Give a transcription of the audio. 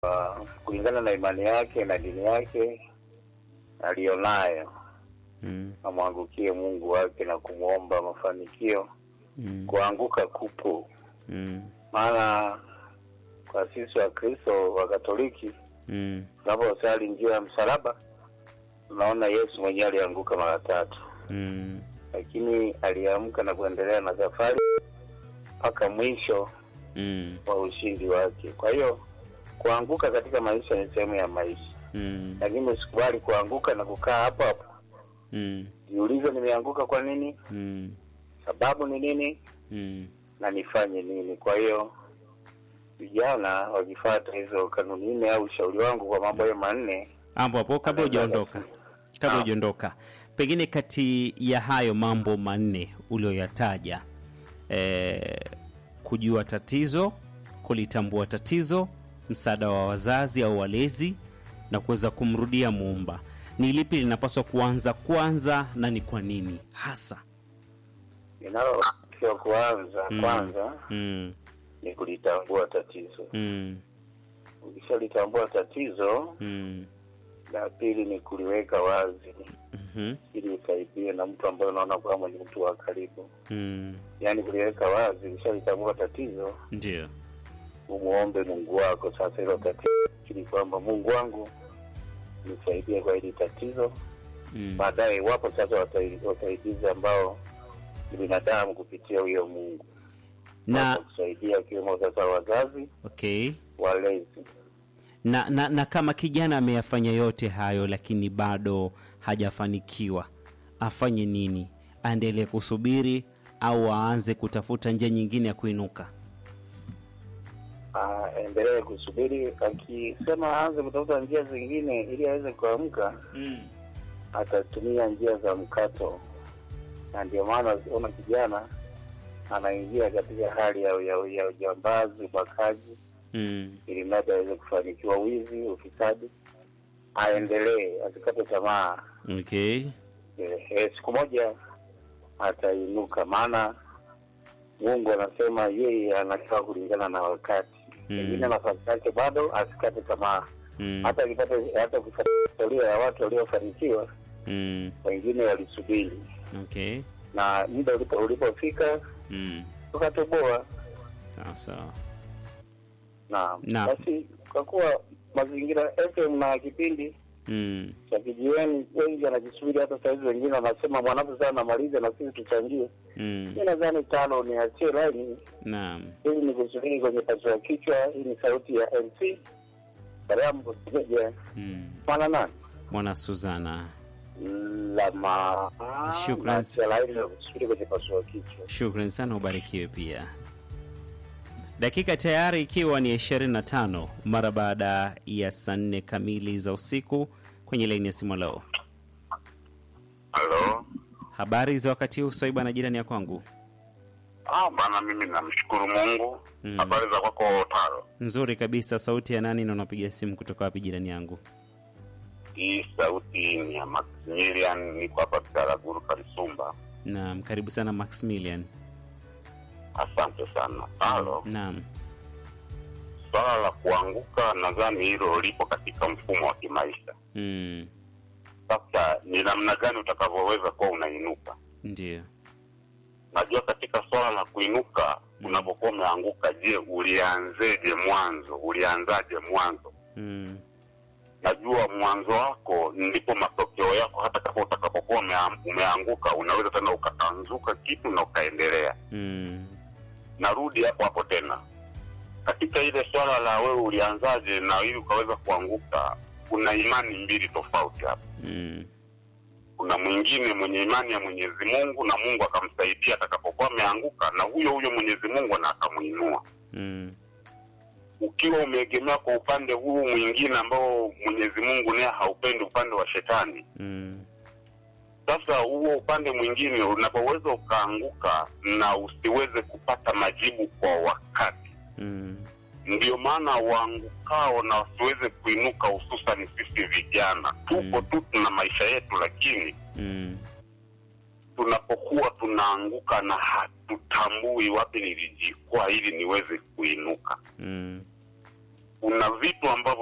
uh, kulingana na imani yake na dini yake aliyonayo, Mm. amwangukie Mungu wake na kumwomba mafanikio. Mm. Kuanguka kupo, Mm. maana kwa sisi wa Kristo wa Katoliki Mm. tunaposali njia ya msalaba tunaona Yesu mwenyewe alianguka mara tatu, Mm. lakini aliamka na kuendelea na safari mpaka mwisho Mm. wa ushindi wake. Kwa hiyo kuanguka katika maisha ni sehemu ya maisha, Mm. lakini usikubali kuanguka na kukaa hapo hapo. Mm. Jiulize, nimeanguka kwa nini? Mm. Sababu ni nini? Mm. na nifanye nini? Kwa hiyo vijana wakifuata hizo kanuni nne au ushauri wangu kwa mambo hayo manne, Hapo hapo kabla Anaweza hujaondoka, kabla Naam. hujaondoka, pengine kati ya hayo mambo manne ulioyataja, eh, kujua tatizo, kulitambua tatizo, msaada wa wazazi au walezi na kuweza kumrudia Muumba, ni lipi linapaswa kuanza kwanza na ni kwa nini hasa? linalotakiwa kuanza Mm. kwanza Mm. ni kulitambua tatizo. Mm. Ukishalitambua tatizo, Mm. la pili ni kuliweka wazi Mhm. ili usaidie na mtu ambaye unaona kwamba ni mtu wa karibu, Mm. yaani kuliweka wazi. Ukishalitambua tatizo, Ndio. umuombe Mungu wako sasa hilo tatizo, ili kwamba Mungu wangu nisaidie kwa hili tatizo Mm. baadaye wapo sasa wasai- wasaidizi ambao ni binadamu kupitia huyo Mungu Na kusaidia wakiwemo sasa wazazi okay. walezi. na, na, na kama kijana ameyafanya yote hayo lakini bado hajafanikiwa afanye nini aendelee kusubiri au aanze kutafuta njia nyingine ya kuinuka Aendelee kusubiri, akisema aanze kutafuta njia zingine ili aweze kuamka, atatumia njia za mkato, na ndio maana unaona kijana anaingia katika hali ya, ya, ya ujambazi, ubakaji, mm. ili mradi aweze kufanikiwa, wizi, ufisadi. Aendelee, asikate tamaa. okay. Eh, siku moja atainuka, maana Mungu anasema yeye anakaa kulingana na wakati. Mm. Pengine nafasi yake bado, asikate tamaa. mm. Hata akipata hata ukipata historia ya watu waliofanikiwa, mm. wengine walisubiri okay. na muda ulipo ulipofika mm. tukatoboa. sawa sawa Na Na. basi kwa kuwa mazingira FM na kipindi mm. cha kijiweni, wengi wanajisubiri, hata saizi wengine wanasema mwanafu sana namaliza na sisi tuchangie. mm. Mi nadhani tano niachie laini naam ili ni kusubiri kwenye pasua kichwa. Hii ni sauti ya MC Barambo Segeja mm. mwana nani mwana suzana lama Shukran. naachia laini na kusubiri kwenye pasua kichwa. shukran sana ubarikiwe pia dakika tayari ikiwa ni 25 mara baada ya saa nne kamili za usiku kwenye laini ya simu leo Halo. habari za wakati huu swaiba na jirani ya kwangu Ah, bana mimi namshukuru Mungu. Mm. Habari za kwako Taro? nzuri kabisa sauti ya nani na unapiga simu kutoka wapi jirani yangu Hii sauti ni ya Maximilian, niko hapa Bitaraguru Karisumba. naam karibu sana maximilian Asante sana. Taro, naam swala la kuanguka nadhani hilo lipo katika mfumo wa kimaisha. mm. Sasa ni namna gani utakavyoweza kuwa unainuka? ndio Najua katika swala la kuinuka, unapokuwa umeanguka, je, ulianzeje mwanzo? Ulianzaje mwanzo? mm. najua mwanzo wako ndipo matokeo yako. Hata kama utakapokuwa umea- umeanguka, unaweza tena ukatanzuka kitu na ukaendelea. Mm. Narudi hapo hapo tena katika ile swala la wewe ulianzaje na ili ukaweza kuanguka. Kuna imani mbili tofauti hapa. Mm. Kuna mwingine mwenye imani ya Mwenyezi Mungu na Mungu akamsaidia atakapokuwa ameanguka, na huyo huyo Mwenyezi Mungu na akamuinua Mm. ukiwa umeegemea kwa upande huu mwingine ambao Mwenyezi Mungu naye haupendi, upande wa shetani, Mm. Sasa huo upande mwingine unapoweza ukaanguka na usiweze kupata majibu kwa wakati, Mm. ndio maana waangukao na wasiweze kuinuka, hususan sisi vijana tupo Mm. tu tuna maisha yetu, lakini Mm. tunapokuwa tunaanguka na hatutambui wapi nilijikwaa ili niweze kuinuka, Mm. kuna vitu ambavyo